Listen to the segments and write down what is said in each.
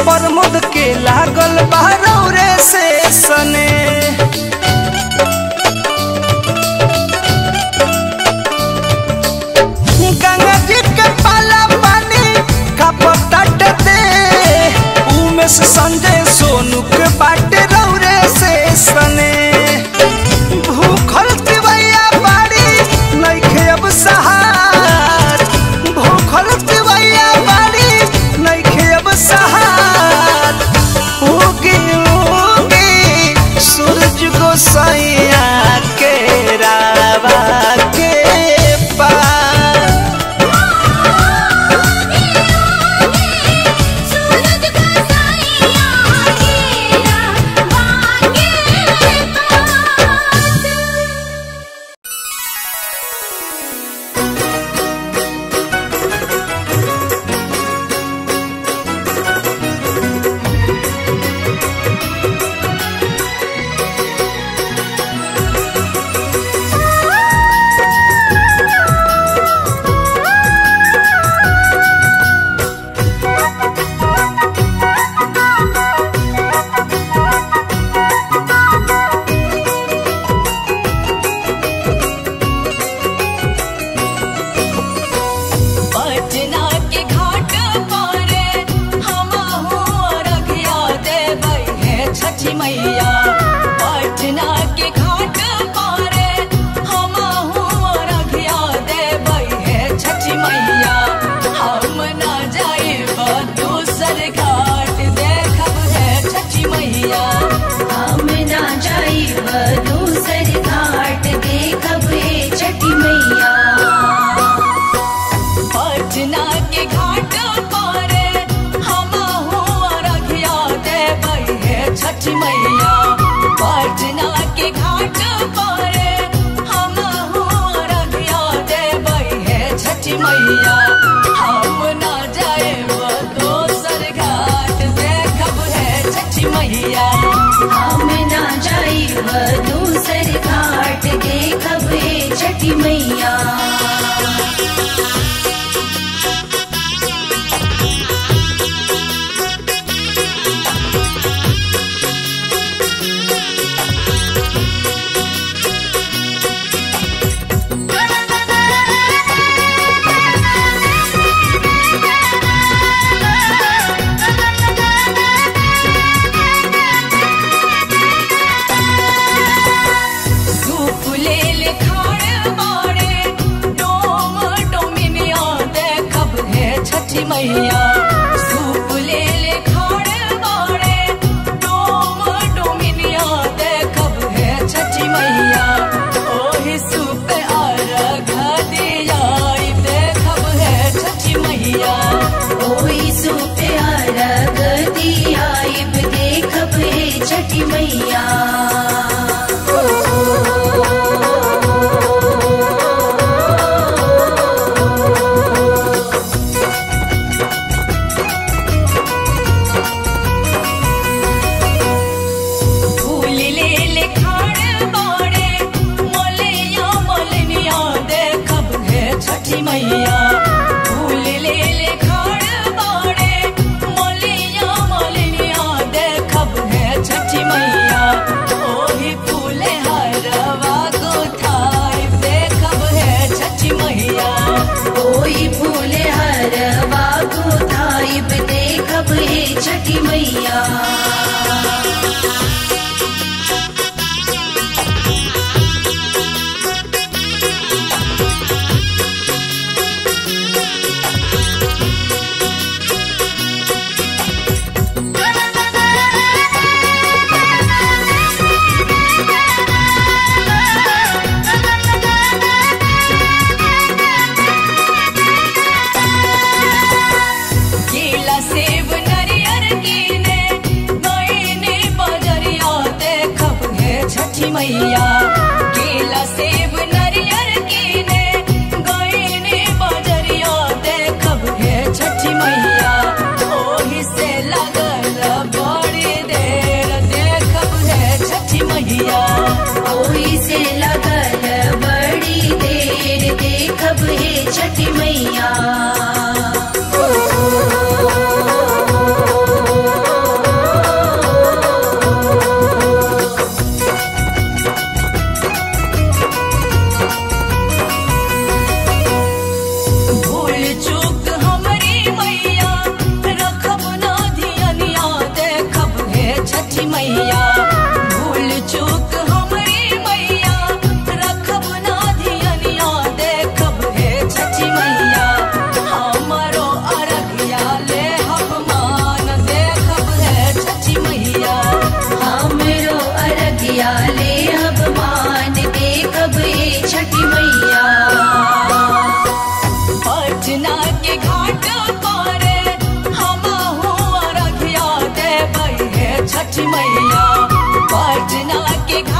प्रमोद के लागल बारौरे से सने गंगा जी के पाला पानी का पतट दे उमेश संजय सोनू के बाटे रौरे से सने भूखल तिवैया बाड़ी नइखे अब सहार भूखल तिवैया बाड़ी नइखे अब सहार उगी उगी सूरज गोसाइया के रावा के पार सूरज का साया घेरा वाके पास पटना के घाट पर हम रघिया देबै है छठी मैया पटना के घाट पर हम रघिया देबै है छठी मैया हम ना जाइब दूसर घाट देखब है छठी मैया हम ना जाइब दूसर घाट देखब हे छठी मैया पटना के घाट पर हम रघिया देबै है छठी मैया पटना के घाट पर हम रघिया देबै है छठी मैया हम ना जाएब दोसर घाट देखब है छठी मैया हम ना जाइब दूसर घाट देखब हे छठी मैया सूप ले ले खाड़ बाड़े डोम डोमिनिया देखब है छठी मैया सूप ले ले खाड़ बाड़े डोम डोमिनिया देखब है छठी मैया ओही सूप अर्घ दियाई देखब है छठी मैया ओई सुप्यार गदियाइब देखब हे छठी मैया फूल ले ले खाड़ बाड़े मोलिया मोलनिया देखब है छठी मैया फूल ले ले खाड़ बाड़े मोलिया मोलनिया देखब है छठी मैया ओही फूल हरवा गोथाई देखब है छठी मैया ओई फूल हरवा गोथाइब देखब हे छठी मैया केला सेब नरियर कीने गईने बजरिया देखब है छठी मैया केला सेब नरियर कीने गईने बजरिया देखब है छठी मैया ओही से लगल बड़ी देर देखब है छठी मैया ओई से लगल बड़ी देर देखब हे छठी मैया चूक हमरी मैया रखब ना धियनिया देखब हे छठी मैया हमरो अरघिया ले मान देखब हे छठी मैया हमरो अरगिया ले अब मान देखब ए छठी मैया पटना के घाट पर हमहू अरघिया देबै हे छठी मैया पटना के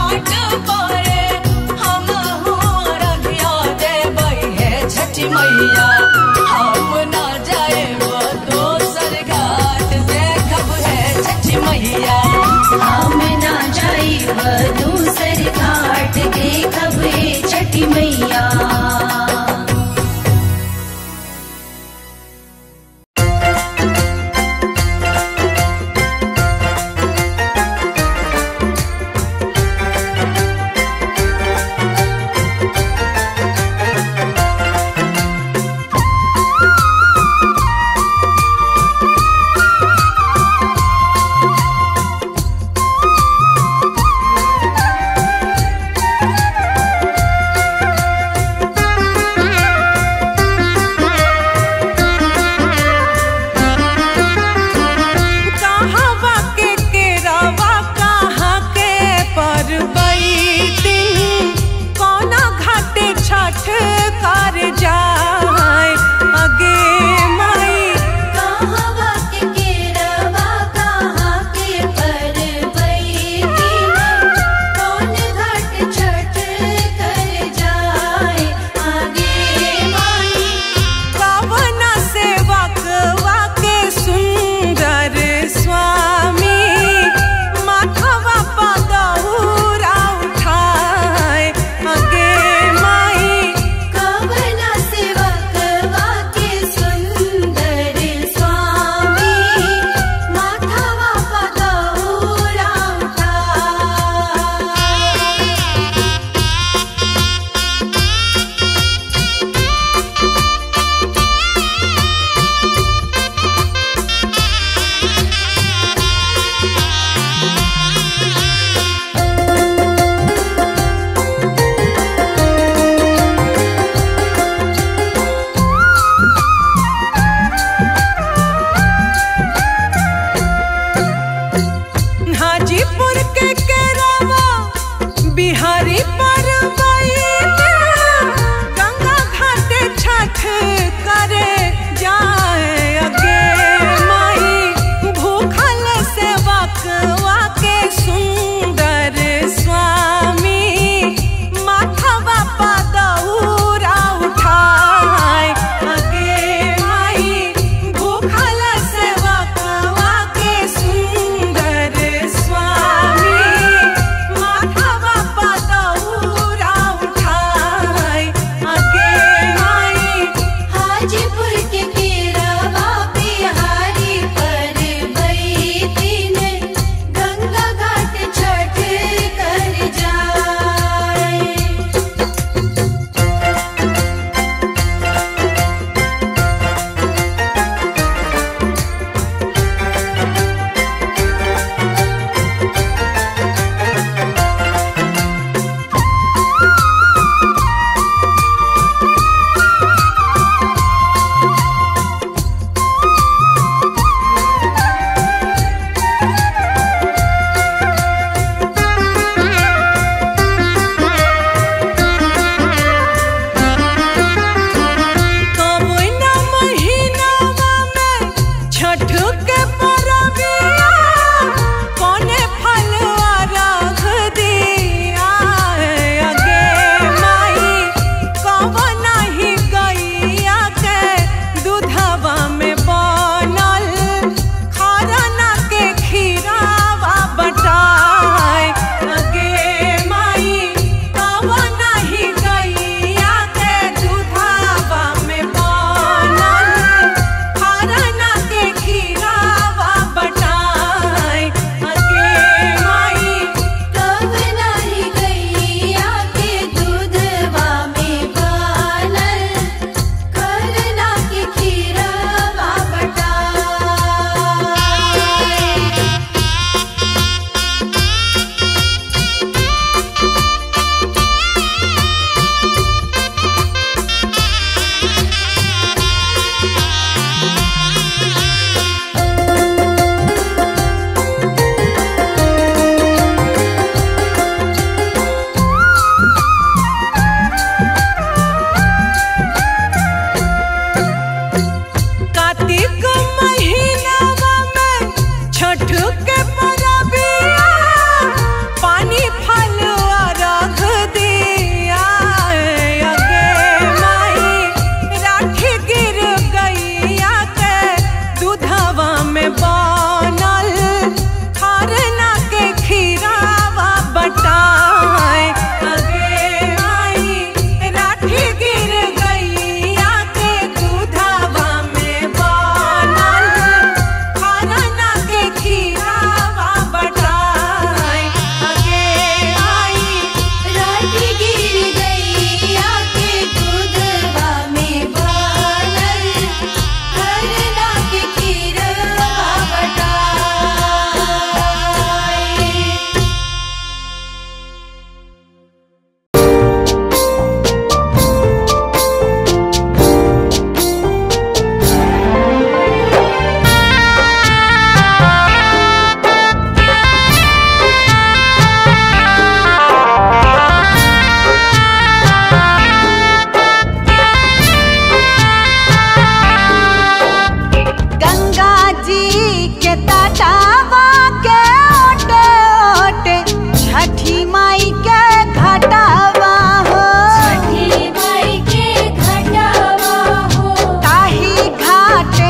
छठी माई के घटावा हो छठी माई के घटावा हो ताही घाटे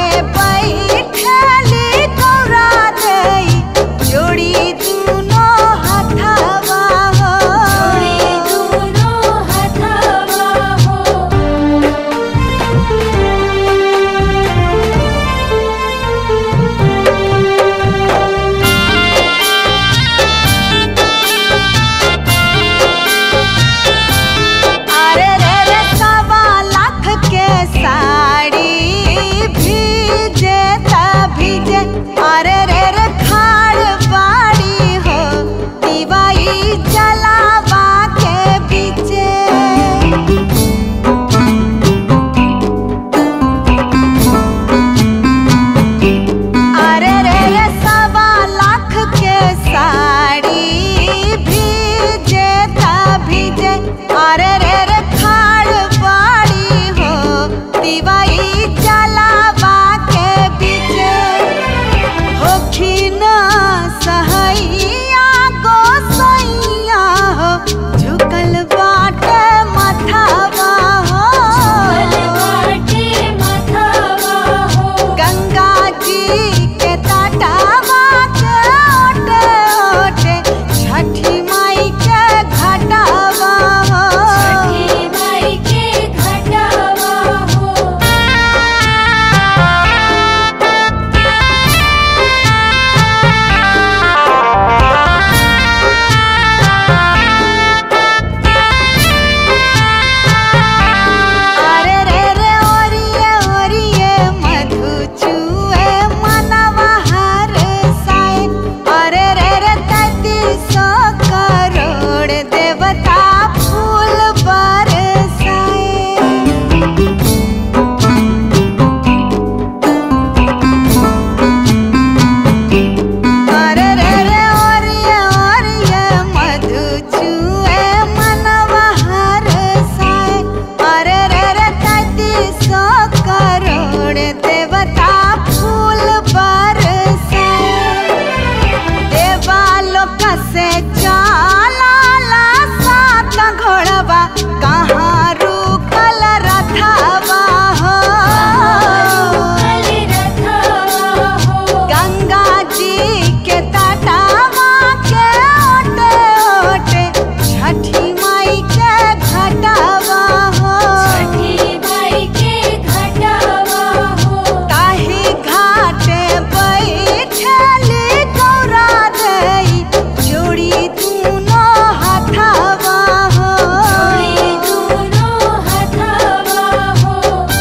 बैठली गौरा देई जोड़ी दुनो हथवा हो जोड़ी दोनों हथवा हो अरे रे रे सवा लाख के साड़ी भीजे त भीजे अरे रे रे खाड़ बाड़ी हो दिवाई जलावा के बीचे अरे रे रे सवा लाख के साड़ी भीजे त भीजे अरे रे रे खाड़ बाड़ी हो दिवाई जलावा के बीचे होखिन सहैया गोसैया हो झुकल बाटे मथावा हो बाटे मथवा हो गंगा जी के तटावा के ओटे ओटे छठी माई के घटावा हो छठी माई के घटावा हो अरे रे रे ओरिए ओरिए मधु चुए मनवा हर साए अरे रे रे तैतीस करोड़ देवता फूल बरसाए अरे रे रे ओरिए ओरिए मधु चुए मनवा हर साए अरे रे रे तैतीस करोड़ देवता फूल बरसाए देवालोक से चालाला सात घोड़वा कहाँ रुकल रथवा हो काली रथवा हो गंगा जी के तटावा के ओटे ओटे छठी माई के घटावा हो छठी माई के घटावा हो ताही घाटे बैठली गौरा देई जोड़ी दुनो हथवा हो जोड़ी दोनों हथवा हो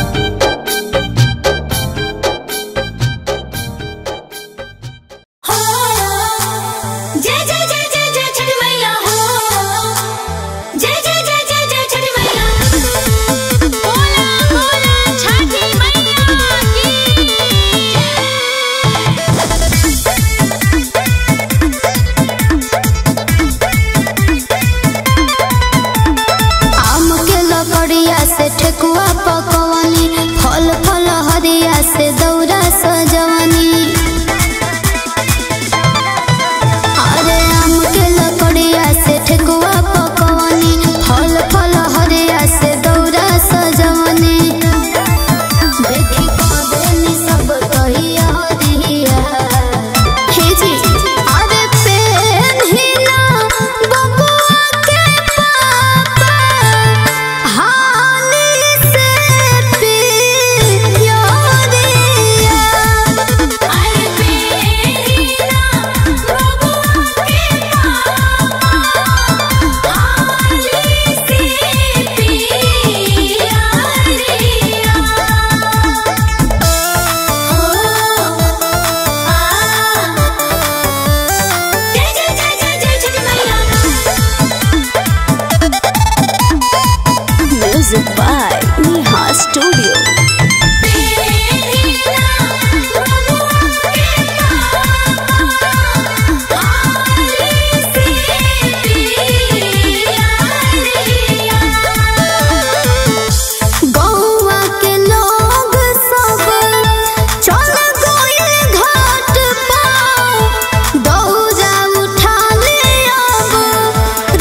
जय जय जय जय जय छठ मैया हो जय जय जय जय जय छठ मैया बोला बोला छठी मैया की आम के लकड़िया से ठेकुआ पकवनी फल फल हरिया से दौरा सजवनी अरे आम के लकड़िया से ठेकुआ पकवनी फल फल हरिया से दौरा सजवनी देखी कदेनी सब कहिया हरिया हे जी अरे पेन्हिना बबुआ के पापा हाली से पियोरिया अरे पेरीना बबुआ के पापा आली से पिया रिया ओ आ जय जय जय जय जय छठ मैया म्यूजिक बाय नेहा स्टूडियो पेरीना बबुआ के पापा आली से पिया रिया गौवा के लोग सब चल गइल घाट पर दौरा उठा ले अब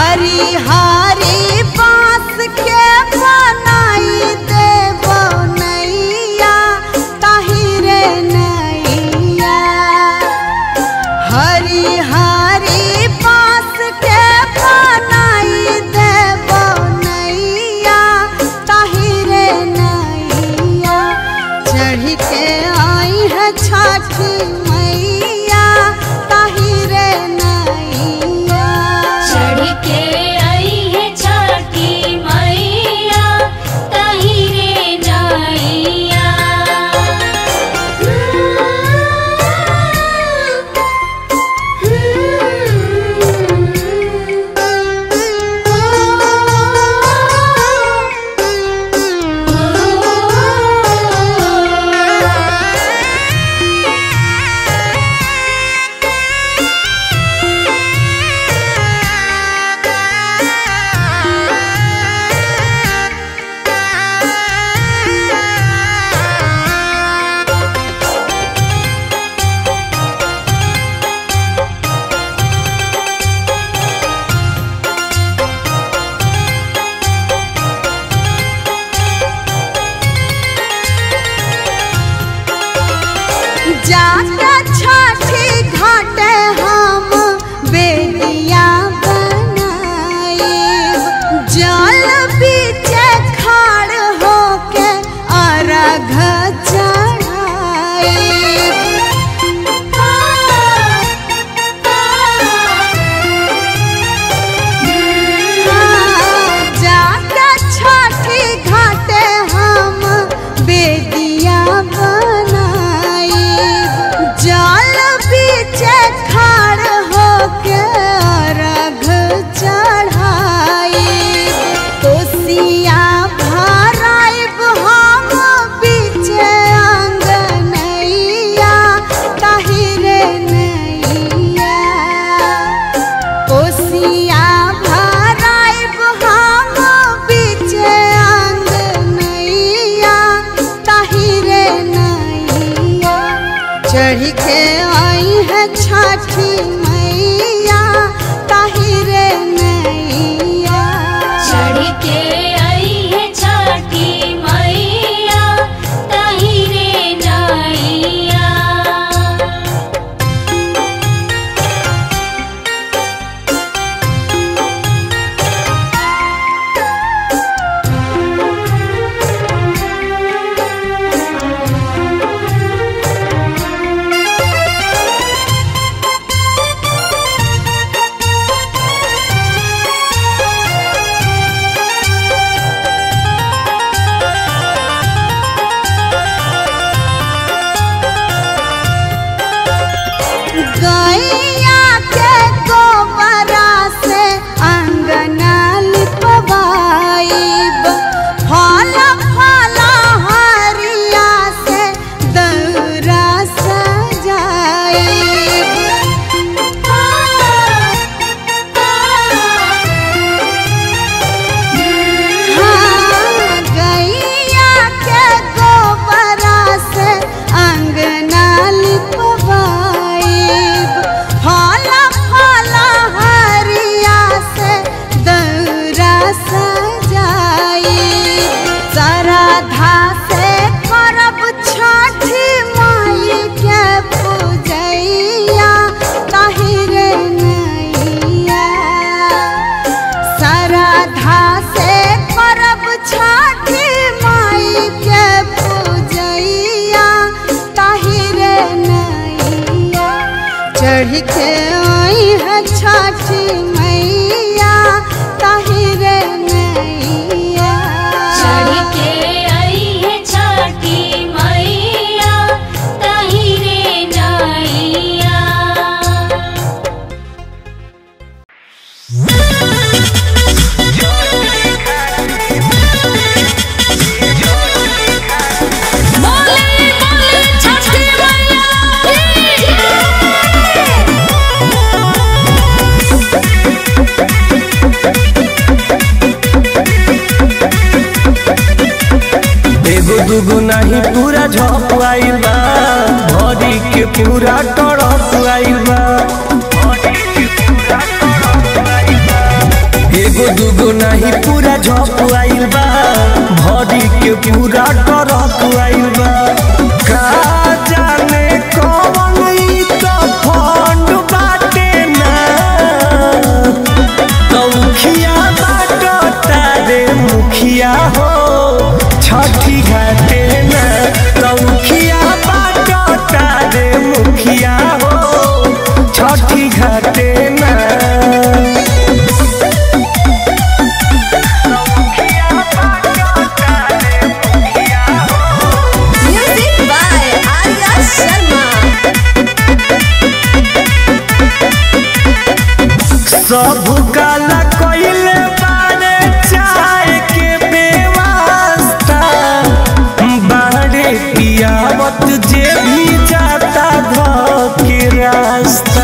हरी हरी बांस के बनाई देबो नैया ताहिरे नैया हरी हरी बांस के बनाई देबो नैया ताहिरे नैया चढ़ के आई है छठी मैया ताहिरे नैया चढ़ के आई है छठी मैया तहिरे नैया जाके छठी घाटे हम बेदिया बनाई जल बीचे खाड़ होके अर्घ चढ़ाई जाके छठी घाटे हम बेदिया बनाई जल बीचे खाड़ होके अर्घ चढ़ाई कोसिया भराइब हम बीचे अंगनैया ताहिरे नैया कोसिया भराइब हम बीचे अंगनैया ताहिरे नैया चढ़ के आई है छठी मैया ताहिरे नैया चढ़ के आई है छठी मैया तहिरे नैया गैया के गोबरा से अंगना लिपवाइब फल फल हरिया से दौरा सजाइब हाँ, गैया के गोबरा से अंगना लिपवाइब फल फल हरिया से दौरा सजाइब श्रद्धा से करब छठी माई के पूजैया ताहिरे नैया श्रद्धा से करब छठी माई के पूजैया ताहिरे नैया चढ़ के आई है छठी मैया ताहिरे नैया चढ़ के आई है छठी मैया तहिरे नैया एगो दूगो नहीं पूरा झप आइल बा भरी के पूरा टड़प आइल बा नहीं पूरा झप आइल बा भरी के पूरा टरक आइल बा का जाने कौन ई तो फंड बाटे ना मुखिया बाटो तारे मुखिया हो छठी घाटे ना मुखिया बाटो तारे मुखिया हो छठी घाटे ना म्यूजिक बाय आर्या शर्मा सब काला कोइले बारे चाय के बेवास्ता बारे पियावत जे भी जाता घर के रास्ता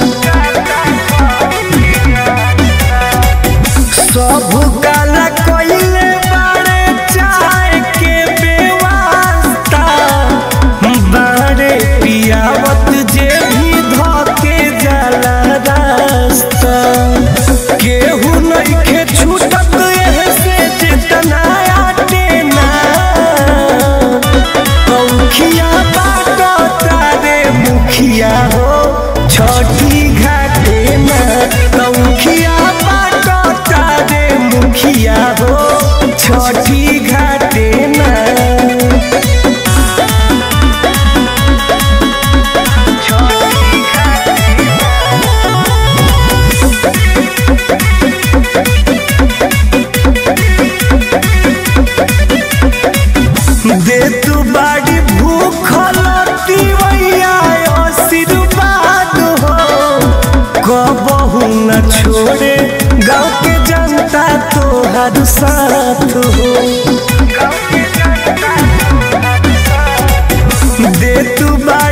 सब काला कोइले बारे चाय के बेवास्ता बारे पियावत जे भी धके जाला रास्ता केहू नइखे छूटत एहे से चेतना आटे ना मुखिया बाटो तारे मुखिया हो छठी घाटे ना मुखिया बाटो तारे मुखिया हो छठी घाटे ना दे तू बाड़ी भूखल तिवैया आशीर्वाद हो कबहू न छोड़े गाँव के जनता तोहर साथ हो दे तू बाड़ी